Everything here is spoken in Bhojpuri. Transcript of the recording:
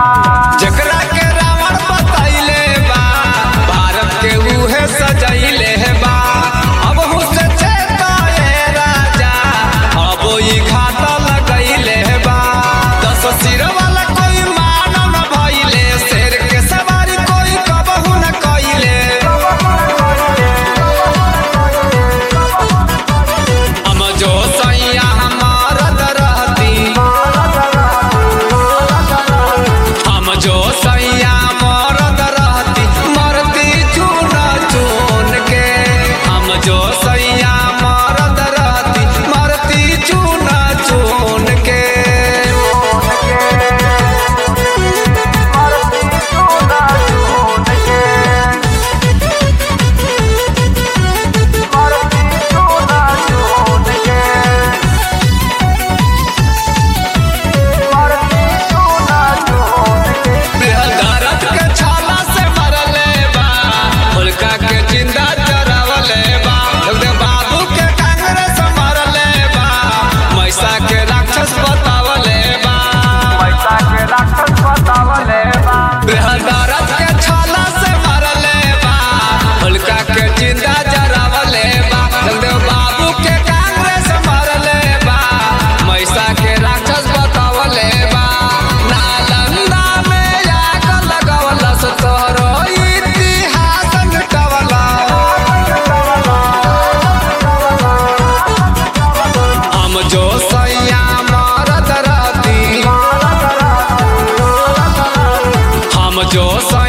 जकरा के रावण बतैले बा भारत के उहे सजैले बा अब हुसे चेताए राजा अब ई घाट लगैले बा दस सिर वाला कोई मान न भइले शेर के सवारी कोई कबहू न कइले हम जो सैया हमारत रहती हम जो सैया मरद रहती मरती चून चून के हम जो सैया मरद रहती मरती चून चून के भारत के छाला से मरले बा मुल्का के जिंदा जरावले बा जगदेव बाबू के कांग्रेस मरले बा मैसा के राक्षस बतावले बा भारत के छाला से मरले बा मुल्का के जिंदा जरावले बा जगदेव बाबू के कांग्रेस मरले बा मैसा के राक्षस बतावले बा नालंदा में आग लगवलस तोरो इतिहास मिटवला हम जो सैया मरद रहती हम जो